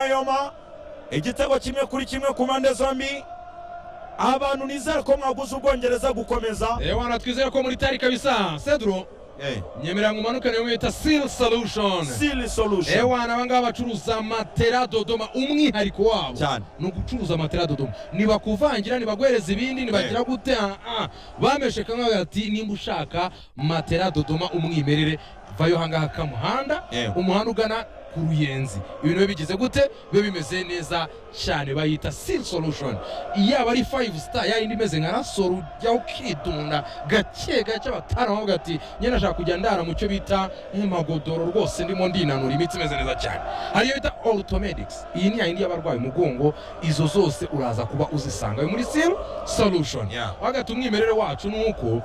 n'umweyoma igitego kimwe kuri kimwe ku mpande zombi abantu nizere ko mwaguze ubwongereza gukomeza reba hano twizere ko muri tari kabisa seduro Eh, nyemera ngo umanukane iyo mwita seal solution seal solution ewana aba ngaba bacuruza matera dodoma umwihariko wabo Cyane. ni ugucuruza matera dodoma ntibakuvangira ntibaguhereza ibindi ntibagira gute ah, ah. bamesheka nk'aho bati nimba ushaka matera dodoma umwimerere vayo ahangaha kamuhanda Ewe. umuhanda ugana ku ruyenzi ibintu biba bigize gute biba bimeze neza cyane bayita seal solution yaba ari five star yayindi imeze nka rasoro jya ukidunda gake gake bataramuvuga ati nyine ashaka kujya ndara mu cyo bita magodoro rwose ndimo ndinanura imitsi imeze neza cyane hariyo bita orthomedics iyi ni yayindi y'abarwaye umugongo izo zose uraza kuba uzisanga Yo muri seal solution Yeah. hagati umwimerere wacu ni uko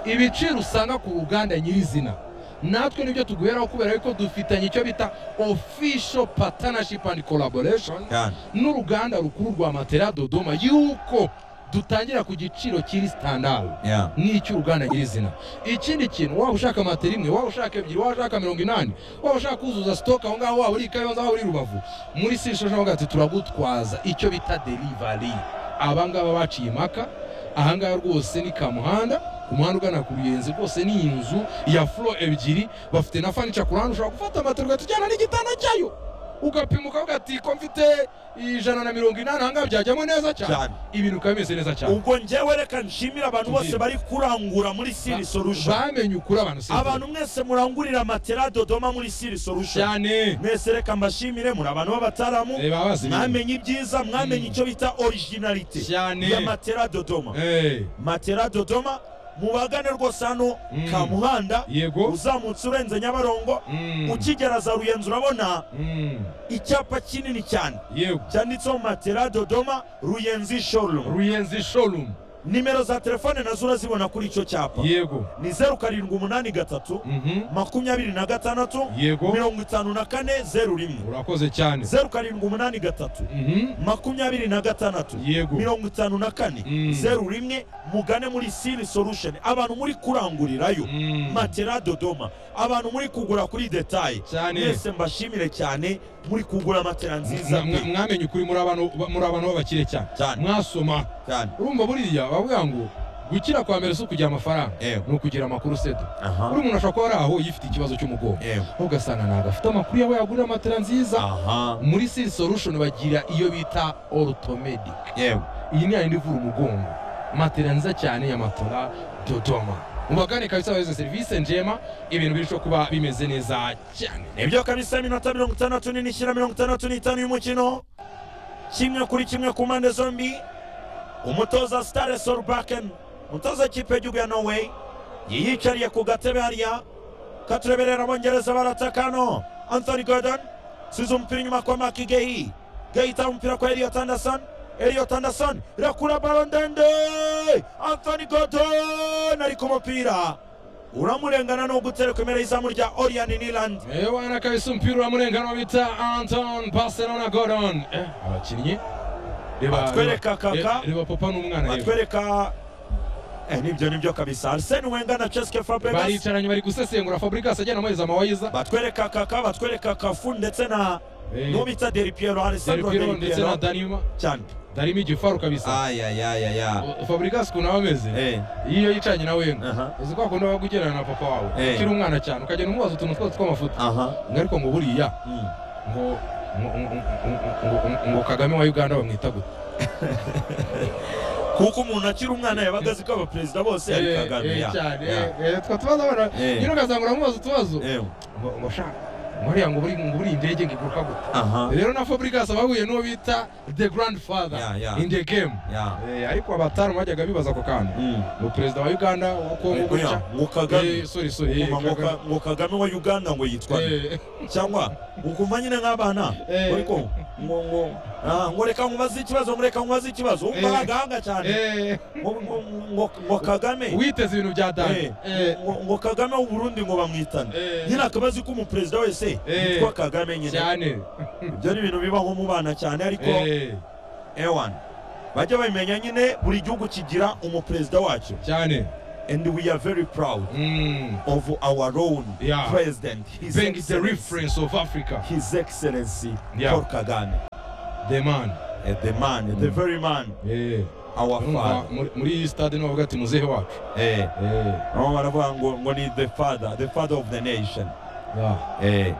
ibiciro usanga ku ruganda nyirizina natwe nibyo tuguheraho kubera yuko dufitanye icyo bita official partnership and collaboration Cyane. n'uruganda rukuru rwa matera dodoma yuko dutangira ku giciro kiri sitandari Yeah. n'icy'uruganda nyirizina ikindi kintu waba ushaka matera imwe waba ushaka ebyiri waba ushaka mirongo inani waba ushaka kuzuza sitoke aho ngaho waba uri i kayonza waba uri i rubavu muri sishoshonga ati turagutwaza icyo bita derivari abangaba baciye impaka ahangaha rwose ni kamuhanda ku muhanda ugana ku ruyenzi rwose ni inzu ya furo ebyiri bafite na fanica ku ruhande ushobora gufata matera ugahita ujyana n'igitanda cyayo ugapima ukavuga ati ko mfite ijana na mirongo inani ahangaha byajyamo neza cyane Cyane. ibintu bikaba bimeze neza cyane ubwo ngewe reka nshimire abantu bose Tubyine. bari kurangura muri seal solution bamenye ukuri abantu si abantu mwese murangurira matera dodoma muri seal solution cyane mwese reka mbashimire muri abantu b'abataramu reba bazi ibintu. mwamenye ibyiza mwamenye icyo bita originalite Cyane. ya matera dodoma Eh, matera dodoma mubagane rwose hano Mm. kamuhanda Yego. uzamutse urenze nyabarongo mm, ukigera za ruyenzi urabona mm, icyapa kinini cyane yego cyanditseho matera dodoma ruyenzi showroom ruyenzi showroom nimero za telefone nazo urazibona kuri icyo cyapa yego ni zeru karindwi umunani gatatu Mhm, makumyabiri na gatandatu yego mirongo itanu na kane zeru rimwe urakoze cyane zeru karindwi umunani gatatu Mhm, makumyabiri na gatandatu Yego. mirongo itanu na kane Mm. zeru rimwe mugane muri siri solution abantu muri kurangurirayo Mm. matera dodoma abantu muri kugura kuri detaye Cyane. mwese mbashimire cyane muri kugura matera nziza mwa- mwa- pe mwamenye ukuri muri abantu ba- muri abantu b'abakire cyane Cyane. mwasoma cyane urumva buriya bavuga ngo gukira kwa mbere si ukugira amafaranga Yego. ni ukugira amakuru sedo Aha. buri muntu ashobora kuba ari aho yifite ikibazo cy'umugongo Yego. aho ugasanga ntabwo afite amakuru yabo yagurira matera nziza aha muri siri solution bagira iyo bita orthomedic yewe iyi ni yayindi ivura umugongo matera nziza cyane ya matora dodoma mubagane kabisa baheze serivisi njema ibintu birushaho kuba bimeze neza cyane nibyo kabisa iminota mirongo itandatu n'ine ishyira mirongo itandatu n'itanu y'umukino kimwe kuri kimwe ku mpande zombi umutoza sitare sorubaken umutoza w'ikipe y'igihugu ya norway yiyicariye ku gatebe hariya katureberera abongereza baratakano anthony gordon size umupira inyuma kwa maki gehi gehi itaba umupira kwa eliot anderson eliot anderson irakura baro ndende anthony gordon ari ku mupira uramurengana ni ugutereka imbere y'izamu rya orian niland ewana kabisa umupira uramurengana bita anton barcelona gordon Eh, abakinnyi Reba- Batwereka reba- Kaka. re- reba papa n'umwana reba. batwereka eh, nibyo nibyo kabisa arsene wenger na cheske fabregas baricaranye bari gusesengura fabrikas ajyana amaheza amawayiza batwereka kaka batwereka kafu ndetse na Eh. n'uwo bita deri piero alessandro seripiro deri ndetse na piero danima cyane darimo igifaru kabisa ayayayaya fabrikas ukuntu aba ameze iyo yicanye na wenga Aha. uzi ko akunda waba ugendana na papa wawe Eh. ukiri umwana cyane ukagenda umubaza utuntu twose tw'amafuta aha ngo ariko ngo buriya ngo ngo- ngo- ngo- ngo- ngo kagame wa uganda bamwita gute kuko umuntu akiri umwana yabaga azi ko abaperezida bose ari kagame ya. Ya. twa tubazo abana Eh. nyine ugasanga uramubaza utubazo Ewe. ngo ngo shaka ngo buriya ngo buri ngo buriya indege ngo iguruka gute aha rero na fabrikas bahuye n'uwo bita the grandfather Ya, ya. in the game Ya. Eh, ariko abatari bajyaga bibaza ako kantu Mm. ngo perezida wa uganda wa Ngo kongo ya, gutya ngo Kagame. Eh, sorry sorry eh, Ngo- ngo- Kagame. ngo kagame wa uganda ngo yitwa nde? Eh. cyangwa ukumva nyine nk'abana Eh. ariko ngo ngo ah, ngo reka nkubaze ikibazo ngo reka nkubaze ikibazo Eh. wumva agahanga cyane Eh, ngo ngo- ngo- ngo kagame witeze ibintu bya Eh, dani Eh, ngo ngo kagame w'uburundi ngo bamwitane Eh. nyine akabazi ko umuperezida wese Eh. yitwa kagame nyine cyane ibyo ni ibintu bibaho mu bana cyane ariko Eh, ewan bajya babimenya nyine buri gihugu kigira umuperezida wacyo cyane and we are very proud Mm. of our own Yeah. president his Beng is the excellency reference of Africa. his excellency Yeah. paul kagame the man Eh, the man eh, the very man Eh, our urumva father muri- muri iyi stade niho bavuga ati muzehe wacu Eh, Eh, bamwe baravuga ngo ngo ni the father the father of the nation yeah. Eh,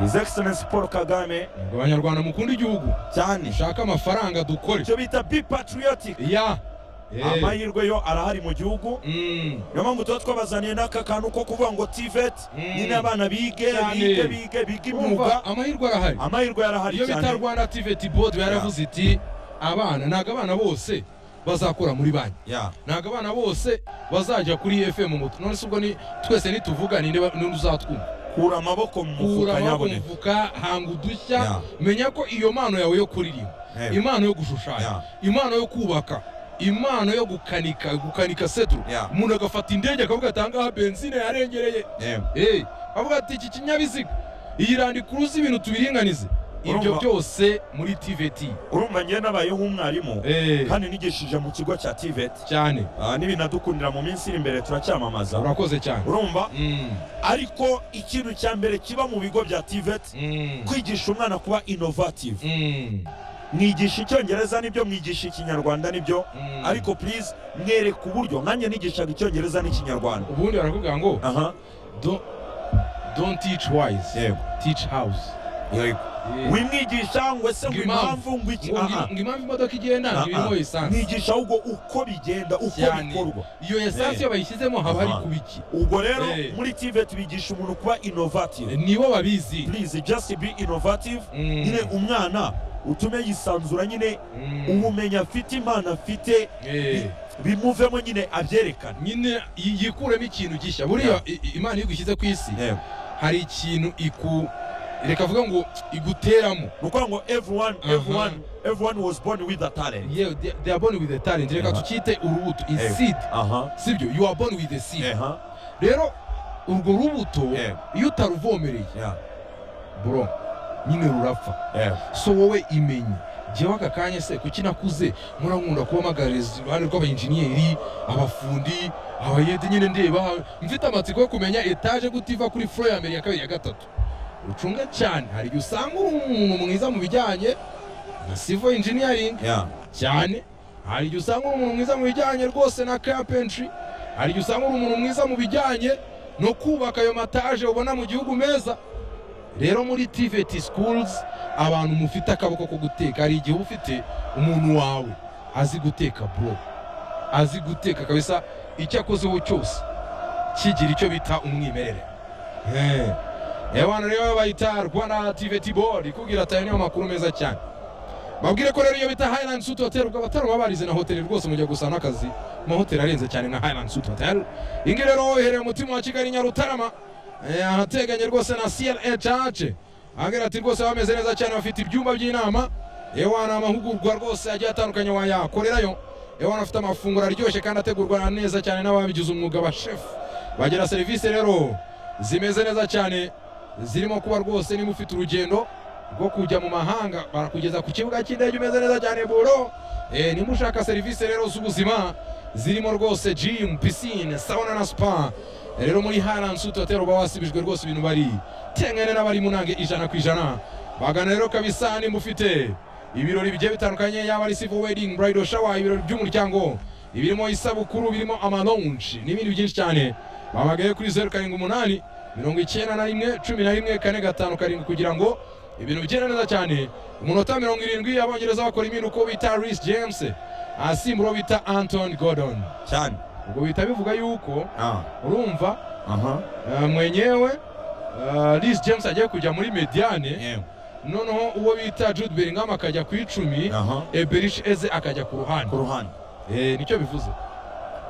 his excellency paul kagame Ngo abanyarwanda mukunda igihugu cyane dushake amafaranga dukore icyo bita be patriotic ya Eh, amahirwe yo arahari mu gihugu mm, niyo mpamvu tuba twabazaniye n'aka kantu ko kuvuga ngo tivet Mm. nyine abana bige Cyane. bige bige bige urumva imyuga amahirwe arahari amahirwe yarahari iyo bita cyane rwanda tiveti bodi yaravuze iti abana ntabwo abana bose bazakora muri banki Yeah. ntabwo abana bose bazajya kuri fm muto none se ubwo ni twese nituvuga ninde ba- ninde uzatwumva kura amaboko mu kura mufuka amaboko mu nyaboneka mufuka hanga udushya Yeah. menya ko iyo mpano yawe yo kuririmba Eh. impano yo gushushanya Yeah. impano yo kubaka impano yo gukanika gukanika seturu Yeah. umuntu agafata indege akavuga ati ahangaha benzine yarengereye Eh, Eh, avuga ati iki kinyabiziga iyi randikuruzi ibintu tubiringanize ibyo Urumva- byose muri tvt urumva ngewe nabayeho umwarimu Eh, kandi nigishije mu kigo cya tivet cyane Ah, n'ibinadukundira mu minsi iri imbere turacyamamaza urakoze cyane urumva Mm, ariko ikintu cya mbere kiba mu bigo bya tivet mm, kwigisha umwana kuba innovative mm, mwigisha icyongereza nibyo mwigisha ikinyarwanda nibyo mm. ariko please mwereka uburyo nkanjye nigishaga icyongereza n'ikinyarwanda ubundi barakubwira ngo aha "Don't- don't teach wise yego teach house yego Eh, wimwigisha ngo ese ngo Ngo impamvu. impamvu ngo iki ngo ngi- aha ngo impamvu imodoka igenda aha. ntibirimo esanse mwigisha ahubwo uko bigenda uko cyane bikorwa iyo esanse Eh. iyo bayishyizemo haba hari Aha. kubiki ubwo rero Eh. muri tivet bigisha umuntu kuba innovative nibo babizi please just be innovative Mm, nyine umwana utume yisanzura nyine mm, ubumenyi afite imana afite eh. bimuvemo nyine abyerekane nyine yi- yikuremo ikintu gishya buriya i- i- imana iyo igushyize ku isi hari ikintu iku reka avuga ngo iguteramo ni ukuvuga ngo everyone Aha. everyone everyone was born with a talent yewe they- they are born with a talent reka Aha. tukite urubuto Eh. iseed aha sibyo you are born with a seed aha rero urwo rubuto Eh. iyo utaruvomereye yeah bro nyine rurapfa yeah so wowe imenye jyewe aka kanya se kuki nakuze murankunda kubamagaririza iruhande rw'abainjeniyeri abafundi abayede nyine ndeba mfite amatsiko yo kumenya etaje gute iva kuri furo ya mbere ya kabiri ya gatatu ucunga cyane hari igihe usanga uri umuntu mwiza mu bijyanye na sivo injiniyaringi yeah cyane hari igihe usanga uri umuntu mwiza mu bijyanye rwose na kapentry hari igihe usanga uri umuntu mwiza mu bijyanye no kubaka ayo mataje ubona mu gihugu meza rero muri tvt schools abantu mufite akaboko ko guteka hari igihe uba ufite umuntu wawe azi guteka bro azi guteka kabisa icyo akozeho cyose kigira icyo bita umwimerere Eh. abana rero bayita rwanda tvt board ikubwira ati aya niyo makuru meza cyane babwire ko rero iyo bita Highland Suite Hotel ubwo abatari baba barize na hoteli rwose mujya gusa n'akazi mu mahoteli arenze cyane nka Highland Suite Hotel iyi ngiyi rero iherereye mu mutima wa Kigali Nyarutarama eh, ahateganye rwose na CLA Church ahagira ati rwose bameze neza cyane bafite ibyumba by'inama yewe ni amahugurwa rwose agiye atandukanye wayakorerayo yewe afite amafunguro aryoshye kandi ategurwa neza cyane n'ababigize umwuga ba chef bagira serivisi rero zimeze neza cyane zirimo kuba rwose niba ufite urugendo rwo kujya mu mahanga barakugeza ku kibuga cy'indege umeze neza cyane buro Eh, niba ushaka serivisi rero z'ubuzima zirimo rwose gym pisine sauna na spa Eh, rero muri Highland Suite Hotel uba wasibijwe rwose ibintu bari tengene n'abari mu nange ijana ku ijana bagana rero kabisa nimba ufite ibirori bigiye bitandukanye yaba ari civil wedding bridal shower ibirori by'umuryango ibirimo isabukuru birimo amalonji n'ibindi byinshi cyane babagaye kuri zeru karindwi umunani mirongo icyenda na rimwe cumi na rimwe kane gatanu karindwi kugira ngo ibintu bigende neza cyane umunota mirongo irindwi abongereza bakora impinduka uwo bita Reece James asimbura uwo bita Anton Gordon cyane ubwo bihita bivuga yuko ah urumva aha eh, mwenyewe eh, Reece James agiye kujya muri mediane yeah noneho uwo bita Jude Bellingham akajya ku icumi aha Eberish Eze akajya ku ruhande ku ruhande Eh, nicyo bivuze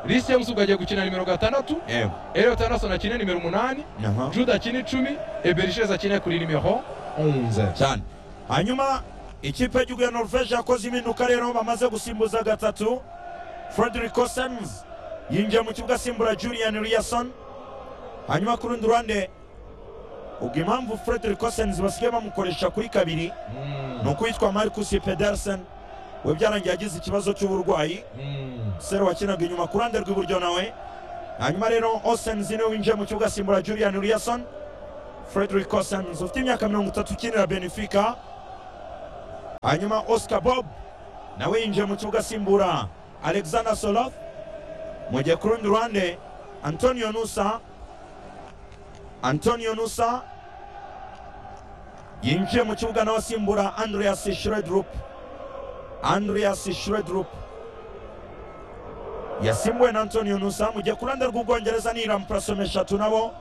Reece James ubwo agiye gukina nimero gatandatu yeah Elliot Anderson akine nimero umunani aha Jude akine icumi Eberish Eze akine kuri nimero 11 cyane hanyuma ikipe y'igihugu ya norvege yakoze impinduka rero bamaze gusimbuza gatatu frederick cosens yinjiye mu kibuga asimbura julian riason hanyuma ku rundi ruhande ubwo impamvu frederick cosens basigaye bamukoresha kuri kabiri Mm. ni ukwitwa marcus pedersen we byarangiye agize ikibazo cy'uburwayi Mm. sero wakinaga inyuma ku ruhande rw'iburyo nawe hanyuma rero osens niwe winjiye mu kibuga asimbura julian riason frederick osens ufite imyaka mirongo itatu ukinira benefica hanyuma oscar bob nawe yinjiye mu kibuga asimbura alexander solof mu gihe ku rundi ruhande antonio nusa antonio nusa yinjiye mu kibuga nawe asimbura andreas shredrup andreas shredrup yasimbuwe na antonio nusa mu gihe ku ruhande rw'ubwongereza ni rampurasome eshatu nabo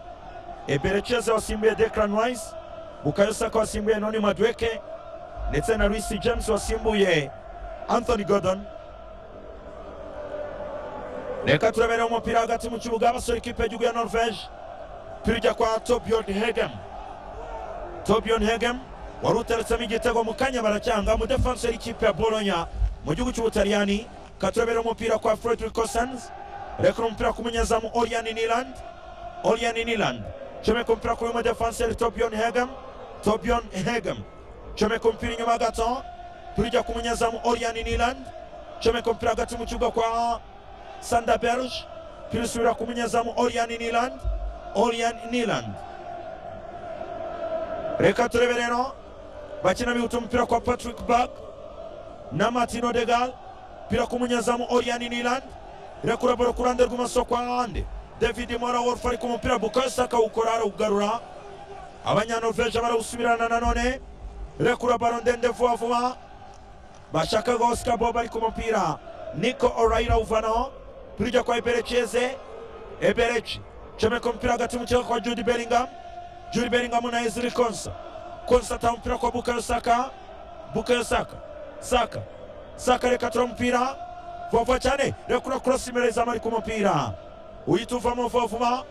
eberekeze wasimbuye declan rice bukayo saka wasimbuye noni madweke ndetse na Luis James wasimbuye Anthony Gordon reka turebere umupira hagati mu kibuga basore ikipe y'igihugu ya Norvege tujya kwa Torbjørn Hegem Torbjørn Hegem wari uteretsemo igitego mu kanya baracyanga mu defenseur y'ikipe ya Bologna mu gihugu cy'Ubutaliyani katurebere umupira kwa Frederico Sanz reka umupira ku munyezamu Orian Niland Orian Niland comeka umupira ku mu defenseur Torbjørn Hegem Torbjørn Hegem comeka umupira inyuma gato turijya ku munyezamu oriyani niland comeka umupira hagati mu kibuga kwa sanda berge turisubira ku munyezamu oriyani niland oriyani niland reka turebe rero bakina bihuta umupira kwa patrick bag na martin odegal pira ku munyezamu oriyani niland reka urabura ku ruhande rw'imoso kwa hande david mora wolf ari ku mupira bukayo saka ukora arawugarura abanyanorvege barawusubirana nanone rekura baro ndende vuba vuba bashakaga oscar bob ari ku mupira niko orayira uvanaho turijya kwa eberekeze ebereki comeka umupira hagati mu kibuga kwa judy bellingham judy bellingham na eziri konsa konsa ata umupira kwa bukayo saka bukayo saka saka saka reka tura umupira vuba vuba cyane rekura korosi imbere izamu ari ku mupira uhita uvamo vuba vuba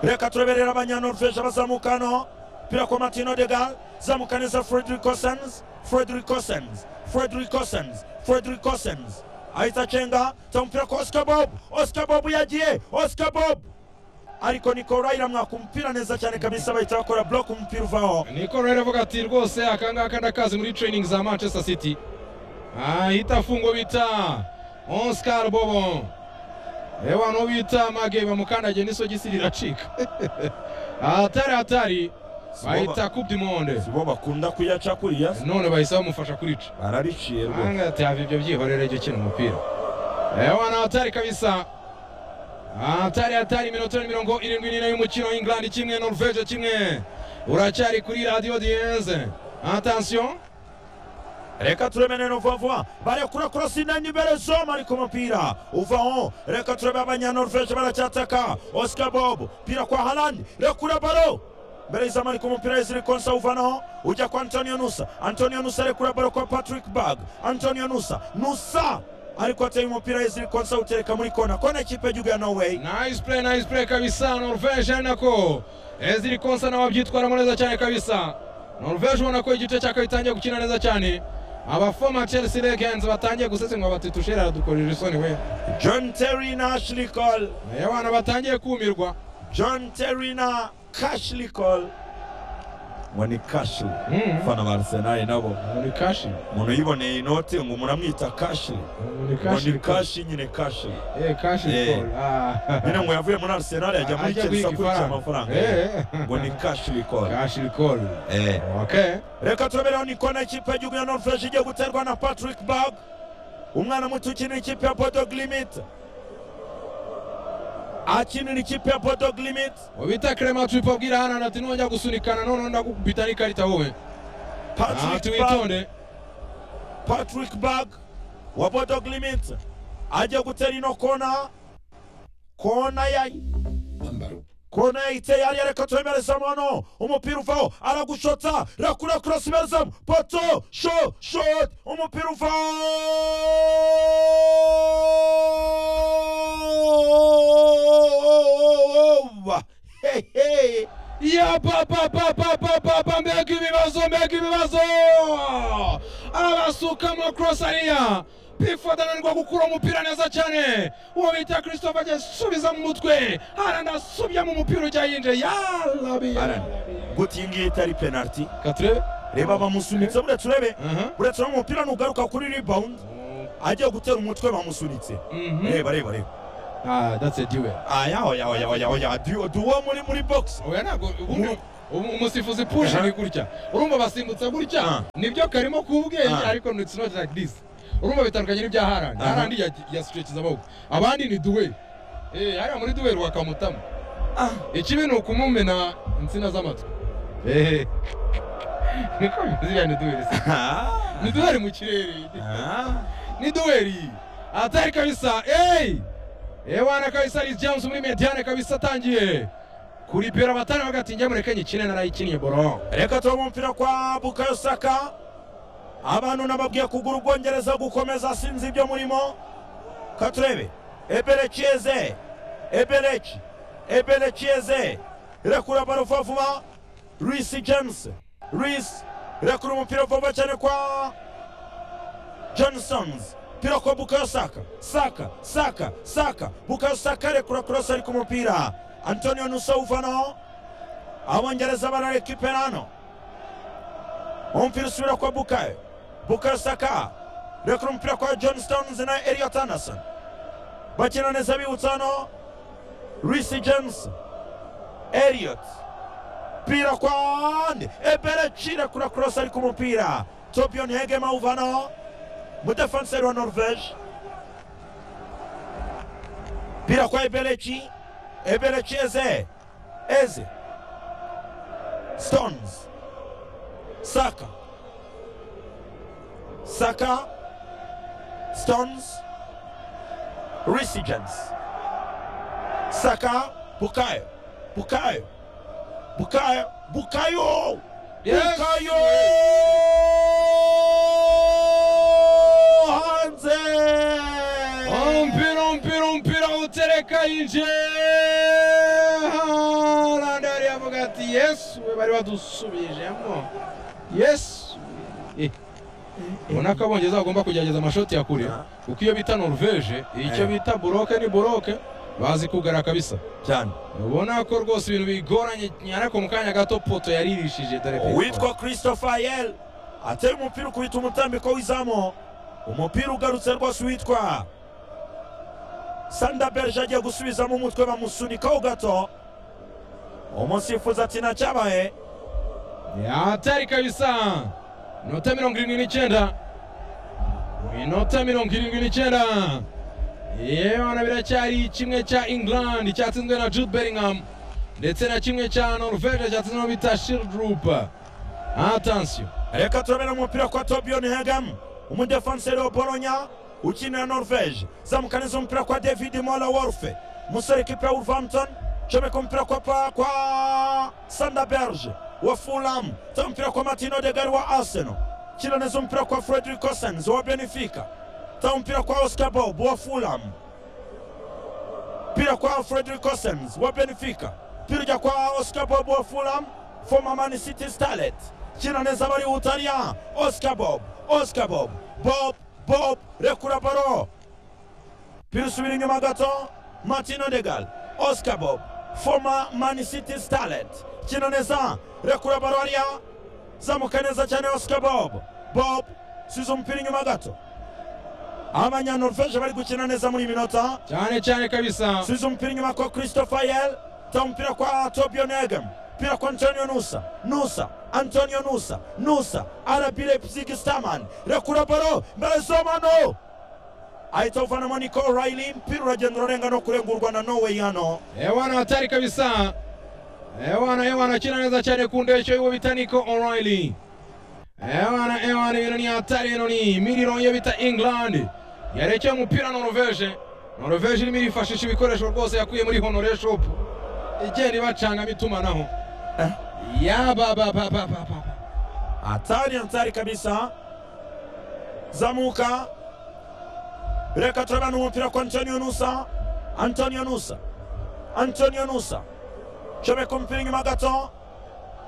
reka turaberera abanyanorvege bazamuka hano pira kwa Martino Degal zamuka neza Frederick Cossens Frederick Cossens Frederick Cossens Frederick Cossens ahita cenga tampira kwa Oscar Bob Oscar Bob yagiye Oscar Bob ariko Nico Raila mwakumpira neza cyane kabisa bahita bakora block umupira uvaho niko rero avuga ati rwose akangaka ndakazi muri training za manchester city ahita fungo bita oscar bobo ewa no bita mage bamukandagiye n'isogisi riracika atari atari bahita coupe du monde sibo bakunda kuyaca kuriya none bahise bamufasha kurica barariciye rwose ahanga ati hava ibyo byihorere jya ukina umupira ewa na hatari kabisa hatari hatari iminota mirongo irindwi n'ine y'umukino england kimwe norvege kimwe uracyari kuri radiyo diyeze atansiyo reka turebe neno vuba vuba barekura korosi na nibere zoma ari ku mupira uvaho reka turebe abanyanorvege baracyataka oscar bob pira kwa harandi rekura baro mbere y'izamu ari ku mupira Ezri Konsa uvanaho ujya kwa Antonio Nusa Antonio Nusa arekura baro kwa Patrick Bag Antonio Nusa Nusa ariko ateye umupira Ezri Konsa utereka muri kona kona ikipe y'igihugu ya Norway nice play nice play kabisa norvege ari nako eziri konsa nawe abyitwaramo neza cyane kabisa norvege ubona ko igice cya kabiri gitangiye gukina neza cyane abafoma chelsea legends batangiye gusesengwa bati tushera aradukorera isoni we John Terry na Ashley Cole Eh, abana batangiye kumirwa John Terry na Ashley Cole ngo ni Ashley Mm. abafana ba Arsenal nabo ni kashi umuntu yiboneye inote ngo umuntu amwita Ashley ni ngo ni Ashley nyine Ashley eh kashi Eh. Cole. Ah. nyine ngo yavuye muri Arsenal yajya muri Ajya Chelsea guhiga akurikije ifaranga. amafaranga Eh. ngo ni Ashley Cole kashi Cole. eh okay reka turabereho ni kona ikipe y'igihugu ya norvege igiye guterwa na patrick bag umwana muto ukinira ikipe ya bodog limit akinira ikipe ya bodog limit ubita clement tubibabwira hano ati nujya gusunikana none ndagukubita n'ikarita wowe ati patrick bag, witonde patrick bag wa bodog limit ajya gutera ino kona kona ya kona yayiteye hariya reka turemerezamo hano umupira uvaho aragushotsa rakura kurasi imerezamo poto sho shot umupira uvaho hehe ya papapapapapapa mbega ibibazo mbega ibibazo abasukamo cross ariya pifoda ananirwa gukura umupira neza cyane uwo bita christophe ajya asubiza mu mutwe harana asubya mu mupira ujya yinjiye Alan, guta iyi ngiyi itari penaliti katurebe reba bamusunitse buretse urebe Aha. buretse urebe umupira nugaruka kuri rebound agiye gutera umutwe bamusunitse Mhm. reba reba reba Ah, that's a duel ayahoyahoyahoyahoya duwo muri muri box oya ntabwo ubundi ubu umusifuzi pushi Aha. ni gutya urumva basimbutsa gutya Ah. nibyo karimo ku bwenge Ah. ariko it's not like this urumva bitandukanye n'ibya harandi Aha. harandi yasucikiza amaboko abandi ni duweri Eh, hariya muri duweri wakamutamo ikibi ni ukumumena insina z'amatwi Eh. niko ziriya ni duweri se Ah. ni duweri mu kirere Ah. ni duweri atari kabisa eyi ewana kabisa ari james muri mediane kabisa atangiye kuri pera batari bagati njya mureke nyikine narayikinnye boro reka tuba umupira kwa bukayo saka abantu nababwiye kugura ubwongereza gukomeza sinzi ibyo murimo ka turebe ebereki yeze ebereki ebereki yeze rekura baro vuba vuba risi james risi rekura umupira vuba vuba cyane kwa johnsons pira kwa bukayo saka saka saka saka bukayo saka rekura kurasa ariko umupira antonio nusawuvanaho abongereza bararekipera hano umupira usubira kwa bukayo bukayo saka rekura umupira kwa john stones na eliot anderson bakina neza bibutsa hano risi james eliot pira kwa ande eberechi rekura cross ariko umupira tobion hegema awuvanaho mudefenseri wa norvege pira kwa eberechi eberechi eze eze Stones. Saka. Saka. Stones. Resurgence. Saka. Bukayo. Bukayo. Bukayo. Bukayo. Yes. Bukayo. Hanze. umupira umupira umupira utereka yinjiye harandi yari yavuga ati yesu we bari badusubijemo yesu Eh. ubona ko abongereza bagomba kugerageza amashoti ya kure Ah. kuko iyo bita norvege icyo Eh. bita buroke ni buroke bazi kugara kabisa cyane ubona ko rwose ibintu bigoranye ariko mu kanya gato poto yaririshije dore pe. uwitwa christopher yel ateye umupira ukubita umutambiko w'izamu umupira ugarutse rwose uwitwa sanda berge agiye gusubizamo umutwe bamusunikaho gato umusifuzi ati nacyabaye hatari kabisa inota mirongo irindwi n'icyenda inota mirongo irindwi n'icyenda yebana biracyari kimwe cya england cyatsinzwe na jude bellingham ndetse na kimwe cya norvege cyatsinzwe no bita shildrup atansiyo reka turabera umupira kwa tobion hegam umudefanseri wa bolonya ukinira norvege zamukaniza umupira kwa david mola worfe umusore kipe ya wolverhampton comeka umupira kwa, pa, kwa sanda berge wa fulham ta umupira kwa martin odegari wa arsenal kina neza umupira kwa frederick osens wa benfica ta umupira kwa oscar bob wa fulham mpira kwa frederick osens wa benfica mpira ujya kwa oscar bob wa fulham former man city starlet kina neza bari ubutaliyani oscar bob oscar bob bob bob rekura baro mpira usubira inyuma gato martin odegal oscar bob former man city starlet kina neza rekura baro hariya zamuka neza cyane oscar bob bob subiza umupira inyuma gato abanyanorvege bari gukina neza muri iyi minota cyane cyane kabisa subiza umupira inyuma kwa christopher yel ta umupira kwa tobion egam mpira kwa antonio nusa nusa antonio nusa nusa rb leipzig staman rekura baro mbelezomano ahita uvanamo nico riley mpira uragenda urarenga no kurengurwa na norway hano Ewana hatari kabisa. Ewana ewana akina neza cyane ku ndeshyo y'uwo bita Nico O'Reilly. Ewana ewana ibintu ni hatari ibintu ni miriro yo bita England. Yarekeye umupira Norvege. Norvege irimo irifashisha ibikoresho rwose yakuye muri Honore Shop. Igenda ibacangamo itumanaho. Ya ba ba ba ba ba ba. hatari hatari kabisa zamuka reka turabana umupira kwa antonio nusa antonio nusa antonio nusa comeka umupira inyuma gato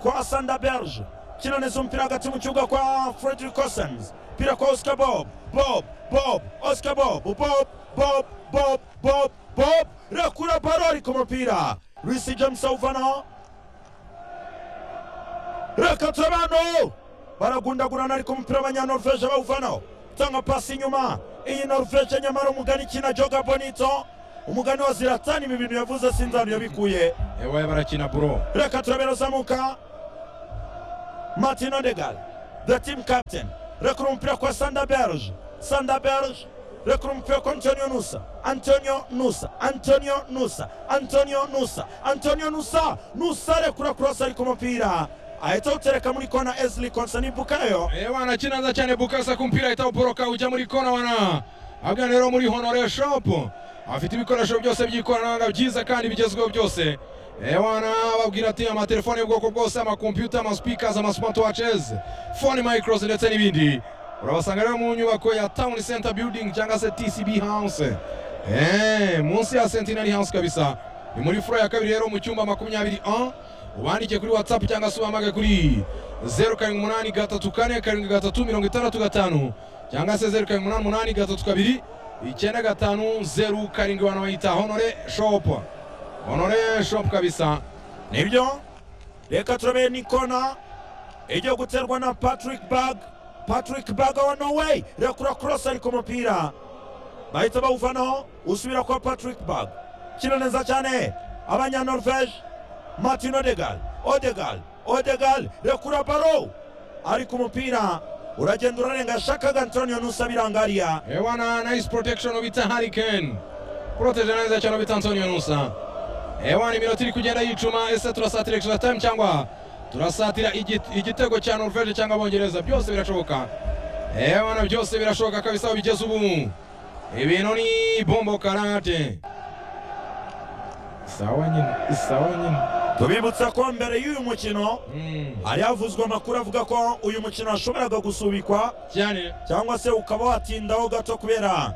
kwa sanda berge kinoneza umupira hagati mu kibuga kwa frederick osens pira kwa oscar bob bob bob oscar bob bob bob bob bob bob rekura baro ariko umupira risi james awuvanaho reka turabano baragundagurana ariko umupira abanyanorvege bawuvanaho tanga pasi inyuma iyi norvege nyamara umugani ikina joga bonito umugani wa ziratani ibi bintu yavuze sinzanu yabikuye Ewa barakina bro. reka turabera zamuka martin odegal the team captain rekura umupira kwa sanda berge sanda berge rekura umupira kwa antonio nusa antonio nusa antonio nusa antonio nusa antonio nusa nusa rekura kurosa ariko umupira ahita awutereka muri kona esli konsani bukayo Ewa anachina nza cyane bukasa ku mupira ahita awuporoka ujya muri kona wana ahubwo rero muri honore shop afite ibikoresho byose by'ikoranabuhanga byiza kandi bigezweho byose ewana babwira ati amatelefone y'ubwoko bwose amakompyuta amaspeakers amasmartwatches phone micros ndetse n'ibindi urabasanga rero mu nyubako ya town center building cyangwa se tcb house Eh, munsi ya centenary house kabisa ni muri furo ya kabiri rero mu cyumba makumyabiri ubandike kuri whatsapp cyangwa se ubahamage kuri zeru karindwi umunani gatatu kane karindwi gatatu mirongo itandatu gatanu cyangwa se zeru karindwi umunani umunani gatatu kabiri icyenda gatanu zeru karindwi abantu bayita honore shop honore shop kabisa nibyo reka turabe nikona ijya guterwa na patrick bag patrick bag wa norway rekura cross ariko umupira bahita bawuvanaho usubira kwa patrick bag kina neza cyane abanyanorvege martin odegal odegal odegal rekura baro ariko umupira uragenda urarenga shakaga antonio nusa birangariya ewana nice protection bita hurricane protege neza cyane bita antonio nusa ewana iminota iri kugenda yicuma ese turasatira extra time cyangwa turasatira igit- igitego cya norvege cyangwa abongereza byose birashoboka ewana byose birashoboka kabisa aho bigeze ubu ibintu ni bombo karate sawa nyine sawa nyine tubibutsa ko mbere y'uyu mukino Mm, hari havuzwe amakuru avuga ko uyu mukino washoboraga gusubikwa cyane cyangwa se ukaba watindaho gato kubera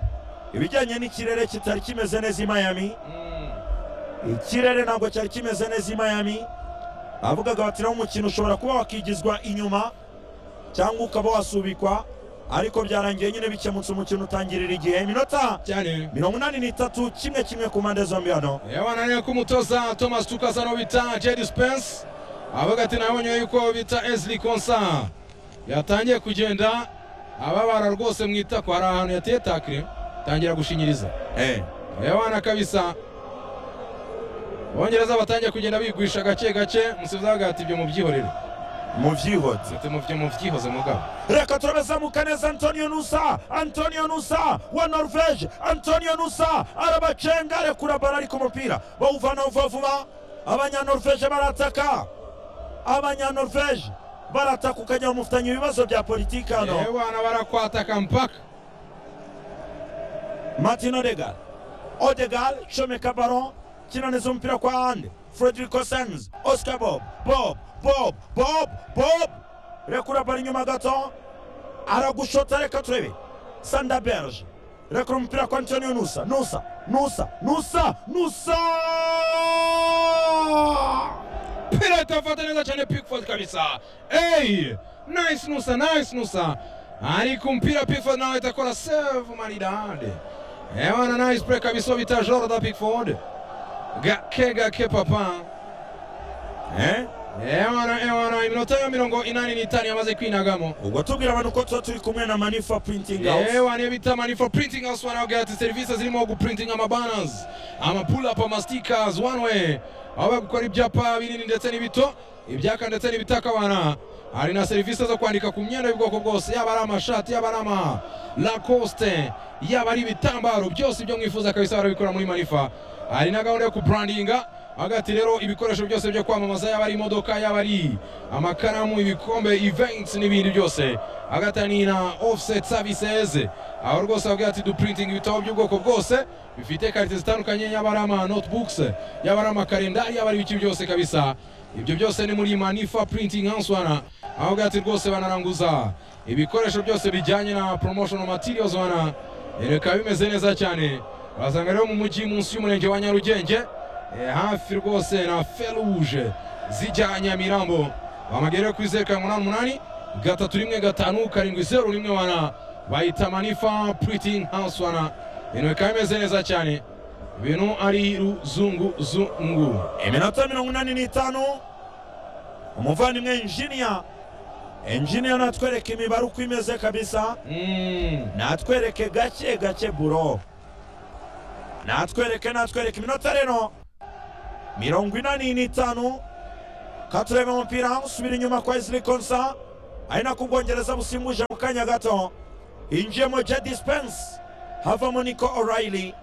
ibijyanye n'ikirere kitari kimeze neza i miami Mm, ikirere ntabwo cyari kimeze neza i miami bavugaga bati naho umukino ushobora kuba wakigizwa inyuma cyangwa ukaba wasubikwa ariko byarangiye nyine bikemutse umukino utangirira igihe iminota cyane mirongo inani n'itatu kimwe kimwe ku mpande zombi hano yabana rero ko umutoza thomas tukasa no bita jedi spence avuga ati nabonye yuko bita esli konsa yatangiye kugenda ababara rwose mwita ko hari ahantu yateye takire tangira gushinyiriza yabana kabisa abongereza batangiye kugenda bigwisha gake gake musubiza bavuga ati ibyo mubyihorere mu byihute ati mubyo mubyihoze mugabo reka turabazamuka neza antonio nusa antonio nusa wa norvege antonio nusa arabacenga arekura bara ariko umupira bawuvana vuba vuba abanyanorvege barataka abanyanorvege barataka ukajya mufitanye ibibazo bya politiki hano yabana barakwataka mpaka martin odegal odegal comeka baron kinaniza umupira kwa hande frederico sens oscar bob bob bob bob bob rekura bara inyuma gato aragushota reka turebe sanda berge rekura umupira kwa antonio nusa nusa nusa nusa nusa pirata afata neza cyane pickford kabisa ey nice nusa nice nusa ariko umupira pickford nawe ahita akora save maridade ewana nice play kabisa uwo bita jorda pickford gake gake papa eh? ewana ewana iminota ya mirongo inani n'itanu yamaze kwinagamo ubwo tubwira abantu ko tuba turi kumwe na manifa printing house ewa niyo bita mani for printing house wanavuga ati serivisi zirimo guprinting amabanners amapulap amastickers one way aho bagukora ibyapa binini ndetse n'ibito ibyaka ndetse n'ibitakabana hari na serivisi zo kwandika ku myenda y'ubwoko bwose yaba ari amashati yaba ari ama lacoste yaba ari ibitambaro byose ibyo mwifuza kabisa barabikora muri manifa hari na gahunda yo kubrandinga hagati rero ibikoresho byose byo kwamamaza yaba ari imodoka yaba ari amakaramu ibikombe events n'ibindi byose hagati hari na offset services aho rwose babwira ati duprinting ibitabo by'ubwoko bwose bifite karite zitandukanye yaba ari ama notebooks yaba ari amakarendari yaba ari ibiki byose kabisa ibyo byose ni muri manifa printing house wana aho bwira ati rwose banaranguza ibikoresho byose bijyanye na promotional materials wana reka bimeze neza cyane basanga rero mu mujyi munsi y'umurenge wa nyarugenge Eh, hafi rwose na feruje zijya nyamirambo bamagerera kuri zeru karindwi umunani umunani gatatu rimwe gatanu karindwi zeru rimwe wana bayita manifa puriting house wana ibintu bikaba bimeze neza cyane ibintu ari ruzunguzungu iminota mirongo inani n'itanu umuvandimwe enjiniya enjiniya natwereka imibare uko imeze kabisa Mm, natwereke gake gake buro natwereke natwereke iminota rero mirongo inani n'itanu katureba umupira usubira inyuma kwa isiri konsa ari nako ubwongereza busimbuje mu kanya gato hinjiyemo jedi spense havamo niko orayili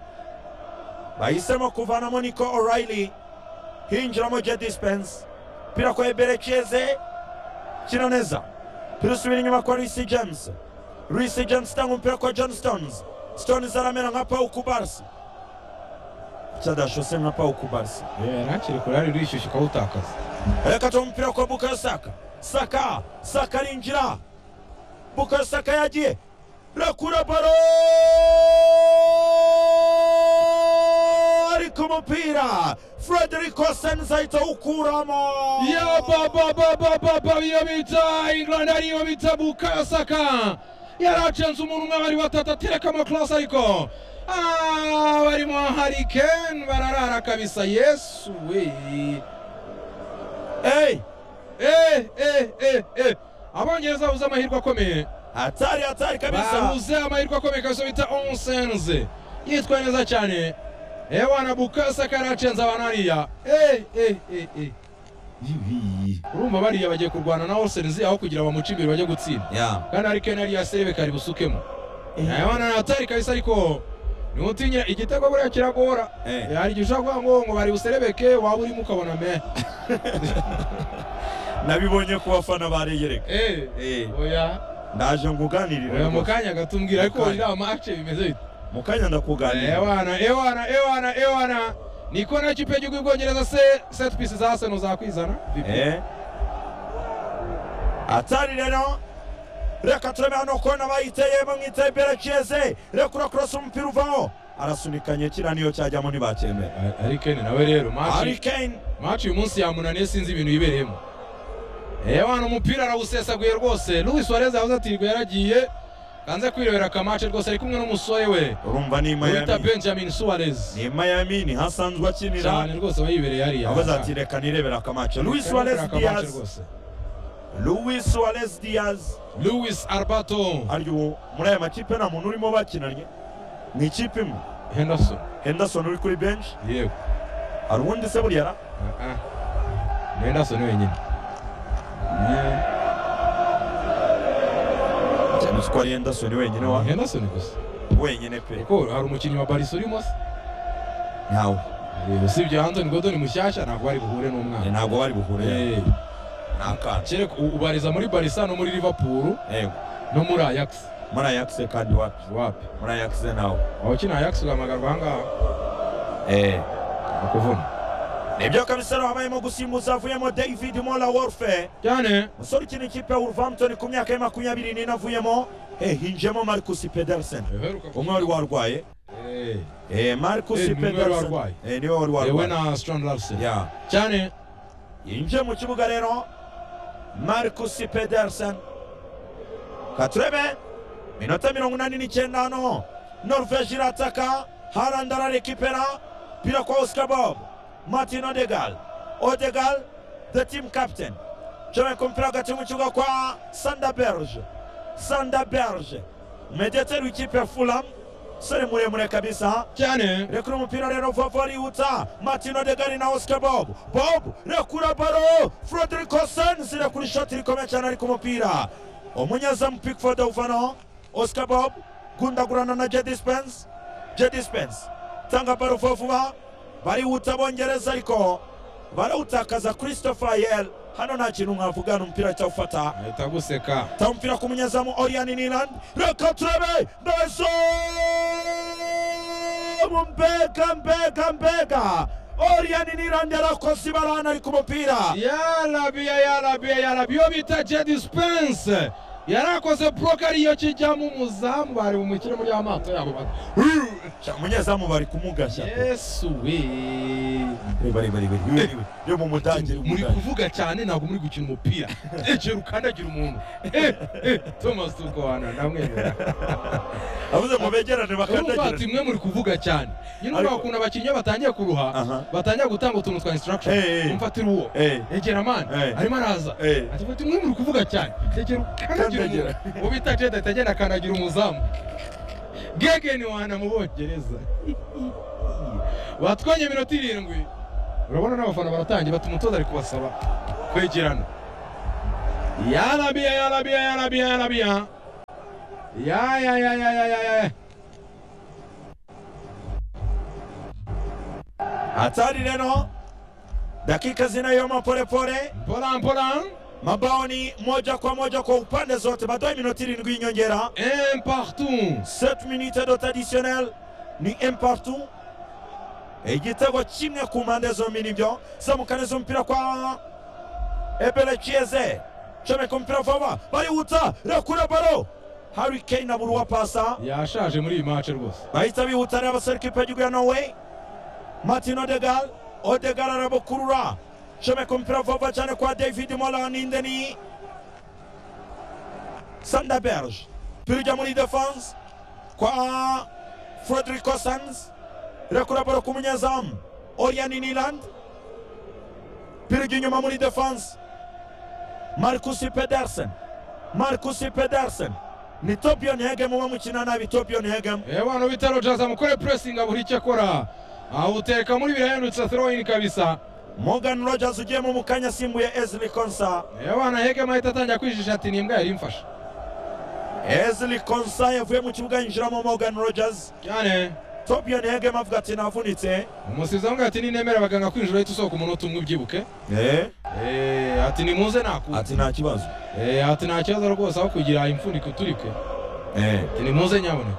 bahisemo kuvanamo niko orayili hinjiramo jedi spense umupira kwa eberekeze kina neza umupira usubira inyuma kwa luisi james luisi james itanga umupira kwa john stones stones aramera nka pawu kubarsi cyadashose nka pawu kubarsi ntakiri kure ari rishyushye ukawutakaza Akatoa mpira kwa Bukayo Saka. Saka, Saka arinjira. Bukayo Saka yagiye. Rakura baro! Ariko umupira Frederico Senza ahita awukuramo. ya baba baba baba iyo bita england ariyo bita bukayo saka yaracenze umuntu umwe bari batatu atereka amakorose ariko Ah, barimo harikeni bararara kabisa yesu we Hey, Eh, eh, eh, eh. abongereza babuze amahirwe akomeye hatari hatari kabisa. babuze amahirwe akomeye kabisa bita onsenze yitwa neza cyane ewa na bukayo saka yaracenze abantu hariya Eh, eh, eh, eh. Ibi. urumva bariya bagiye kurwana na onsenze aho kugira bamuce imbere bajye gutsinda Ya. kandi ari kenari yaserebe kari busukemo nayabona natari kabisa ariko ntiwutinyira igitego buriya kiragora Eh. hari igihe ushobora kuvuga ngo ngo bari buserebeke waba urimo ukabona me Nabibonye ku bafana bareyereka. Eh, Eh. oya Ndaje nguganirira. oya mu kanya gato umbwira ariko Mu kanya. iriya mace bimeze bite Mu kanya ndakuganirira. ewana ewana ewana ewana niko na kipe y'igihugu y'ubwongereza se set piece za arsenal zakwizana Eh. Hatari rero reka turebe hano kona bayiteye mwiteye berekeze rekura kurasa umupira uvaho arasunikanye kira niyo cyajyamo ntibacyemera ari kene nawe rero Harry Kane maci uyu munsi yamunaniye sinzi ibintu yibereyemo ewana umupira arawusesaguye rwose Luis Suarez yavuze ati ngo yaragiye kanze kwirebera akamace rwose ari kumwe n'umusore we urumva ni wita Miami Benjamin Suarez ni Miami ni hasanzwe akinira cyane rwose aba yibereye hariya abaza ati reka nirebera akamace Luis Yirebera Suarez akamace Diaz rwose. Luis Suarez Diaz Luis Arbato ari uwo muri aya makipe nta muntu urimo bakinanye ni ikipe imwe Henderson Henderson uri kuri bench yego hari uwundi se buriya ra? Ah, ah. ni Henderson wenyine Eh, cyane uzi ko ari Henderson wenyine wa ni Henderson gusa wenyine pe kuko hari umukinnyi wa Barca urimo se ntawe Eh, usibye Anthony Gordon mushyashya ntabwo bari buhure Eh, n'umwana ntabwo bari buhure Eh. ntakana kereka u- ubariza muri barisa no muri liverpool yego no muri ajax muri ayakise kandi wapi wapi muri ayakise nawe waba ukina ajax ugahamagarwa ahangaha eh bakuvuna nibyo kabisa rero habayemo gusimbuza havuyemo david mola warfe cyane umusore ukina ikipe ya wolverhampton ku myaka ya makumyabiri n'ine avuyemo eh hinjemo marcus pedersen uheruka umwe wari warwaye Eh, eh marcus Eh, ni umwe wari pedersen warwaye. eh niwe wari yewe warwaye na strand larsen ya cyane yinjiye mu kibuga rero marcus pedersen katurebe minota mirongo inani n'icyenda hano norvege irataka harand ararekipera pira kwa oscar bob martin odegal odegal the team captain comeka umupira hagati mu kibuga kwa sanda berge sanda berge umediyateri w'ikipe ya fulam umusore muremure kabisa cyane rekura umupira rero vava arihuta martin odegar na oscar bob bob rekura baro frederico sens rekura ishoti rikomeye cyane ari ku mupira umunyezamu pickford awuvanaho oscar bob gundagurana na jedi spence jedi spence tanga baro vuba vuba barihuta bongereza ariko barawutakaza christopher yel hano nta kintu mwavugana umupira cyawufata ahita guseka ta umupira ku munyezamu Orian Niland reka turebe Nelson Mbega Mbega Mbega Orian Niland yarakoze ibarana ari ku mupira yarabiya yarabiya yarabiya iyo bita jedi spense yarakoze broke ariyo kijyamo umuzamu bari bumukire muri amato yabo ba- Sha, umunyezamu bari kumugashya yesu we Bari, bari bari bari Iwe, iwe. yo mu mudage yo mu muri Budage. kuvuga cyane ntabwo muri gukina umupira egera ukandagira umuntu Eh, eh, thomas tukohana ndamwemera avuze mu begerane urumva ati bakandagira mwe muri kuvuga cyane nyine urumva Ariko- ukuntu abakinnyi iyo batangiye kuruha Aha. batangiye gutanga utuntu twa instruction Eh, eh. umfatira uwo eh egera mani Eh. arimo araza Eh. ati mfite umwe muri kuvuga cyane egera ukandagira Kandagira. umuntu uwo bita jeda ahita agenda akandagira umuzamu gegeni wana mu bongereza batwanye iminota irindwi urabona n'abafana baratangiye bati umutoza ari kubasaba kwegerana yarabiya yarabiya yarabiya yarabiya ya ya ya ya ya ya ya hatari leno dakika zinayoma polepole mpora mpora mabao ni moja kwa moja kwa upande zote baadaye minoti irindwi y'inyongera un partout 7 minute dot additionnel ni un partout igitego kimwe ku mpande zombi nibyo zamukaniza umupira kwa ebere chieze comeka umupira vuba barihuta rakura baro hari kane abura uwo apasa yashaje muri iyi match rwose bahita bihutanira abasore kipe y'igihugu ya norway martin odegal odegal arabukurura comeka umupira vuba cyane kwa david molaninde ni sandaberge umupira ujya muri defense kwa frederick cosans irakura baro ku munyezamu orian niland umupira ujya inyuma muri defense marcus pedersen marcus pedersen ni tobion hegem uba mukina nabi tobion hegem Eh bwana bita Rogers amukore pressing abura icyo akora awuteka muri birahendutse throw in kabisa Morgan Rogers ugiyemo mu kanya asimbuye Ezli Konsa. Eh bwana Hegem ahita atangira kwijijisha ati ni imbwa yari imfashe Ezli Konsa yavuye mu kibuga yinjiramo Morgan Rogers. cyane Tobion Hegem avuga ati navunitse. umusizi avuga ati ninemera abaganga kwinjira ahita usohoka umunota umwe ubyibuke Eh, Eh, ati nimuze naku ati nta kibazo. Eh, ati nta kibazo rwose aho kugira imfuniko iturike Eh, ati nimuze nyaboneka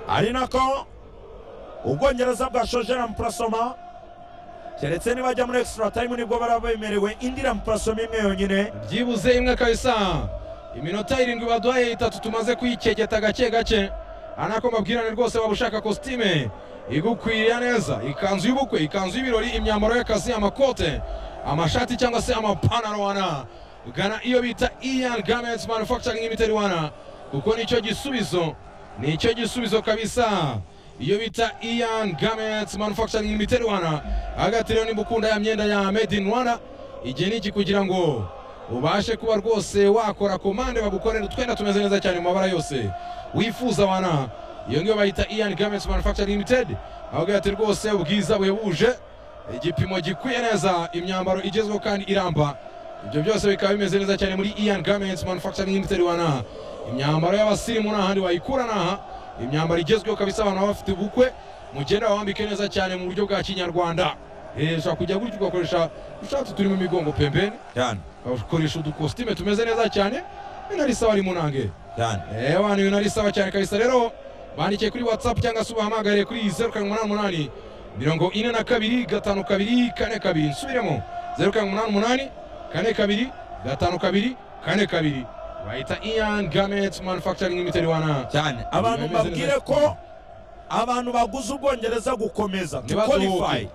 ari nako Ubwongereza bwashoje na Mprasoma keretse nibajya muri extra time nibwo baraba bemerewe indi na Mprasoma imwe yonyine byibuze imwe kabisa iminota irindwi baduhaye itatu tumaze kuyikegeta gake gake ari nako mbabwirane rwose waba ushaka kositime igukwiriye neza ikanzu y'ubukwe ikanzu y'ibirori imyambaro y'akazi amakote amashati cyangwa se amapantaro wana gana iyo bita ian garments manufacturing limited wana kuko nicyo gisubizo nicyo gisubizo kabisa iyo bita ian garments manufacturing limited wana hagati rero nimba ukunda ya myenda ya made in rwanda igihe ni iki kugira ngo ubashe kuba rwose wakora komande bagukorera utwenda tumeze neza cyane mu mabara yose wifuza wana iyo ngiyo bayita ian garments manufacturing limited aho ati rwose ubwiza buhebuje igipimo gikwiye neza imyambaro igezweho kandi iramba ibyo byose bikaba bimeze neza cyane muri ian garments manufacturing limited wana imyambaro y'abasirimu nta handi wayikura naha imyambaro igezweho kabisa abantu baba bafite ubukwe mugenda wambike neza cyane mu buryo bwa kinyarwanda Eh, ushobora kujya gutya ugakoresha ushatse turimo imigongo pembeni cyane ukoresha udukositime tumeze neza cyane binarisaba ari munange cyane Eh, abantu binarisaba cyane kabisa rero bandikiye kuri whatsapp cyangwa se ubahamagare kuri zeru karindwi umunani umunani mirongo ine na kabiri gatanu kabiri kane kabiri nsubiremo zeru karindwi umunani umunani kane kabiri gatanu kabiri kane kabiri bahita ian garments manufacturing limited wana cyane abantu Bimeze neza. babwire ko abantu baguze ubwongereza gukomeza to Ntibazuhuke. qualify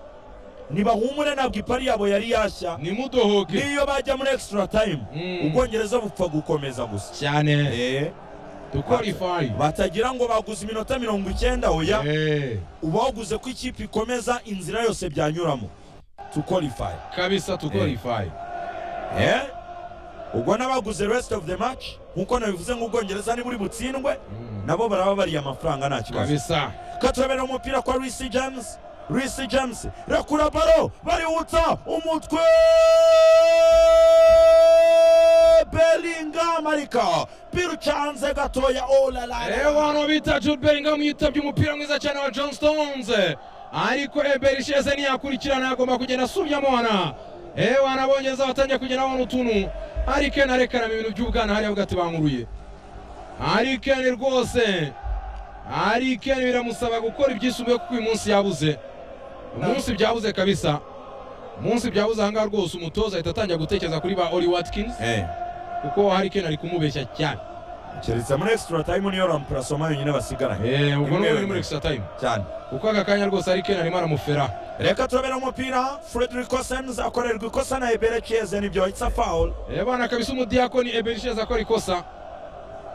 ntibahumure ntabwo ipari yabo yari yashya nimudohoke n'iyo bajya muri extra time Mm. ubwongereza bupfa gukomeza gusa cyane Eh, duqualify batagira ngo baguze iminota mirongo icyenda oya Eh. uba waguze ko ikipe ikomeza inzira yose byanyuramo to qualify kabisa tuqualify Eh, ubwo n'abaguze rest of the match nk'uko nabivuze ngo ubwongereza niburi butsindwe Mm. nabo baraba bariye amafaranga nta kibazo kabisa katubera umupira kwa Reece James Reece James rakura baro bariwutsa umutwe Bellingham ariko birucanze gatoya rero olala abantu bita Jude Bellingham yitabye umupira mwiza cyane wa John Stones ariko Ebery Isheze ntiyakurikirana agomba kugenda asubiyamo wana ewe anabongeza batangiye kugenda babona utuntu Harry Kane arekana mu bintu by'ubwana hariya bwati bankuruye Harry Kane rwose Harry Kane biramusaba gukora ibyisumbuye kuko uyu munsi yabuze umunsi byabuze kabisa umunsi byabuze ahangaha rwose umutoza ahita atangira gutekereza kuri ba Oli Watkins Eh, kuko Harry Kane ari kumubeshya cyane keretse muri extra time niyo rampurasoma yonyine basigaranye Eh, ubwo ni Imwe muri wenyine. extra time cyane kuko aka kanya rwose ari kena arimo aramufera reka turabera umupira Frederick Cossens akorerwa ikosa na Ebere Chieze nibyo it's a foul Eh, bana kabisa umudiyakoni eberisheza akora ikosa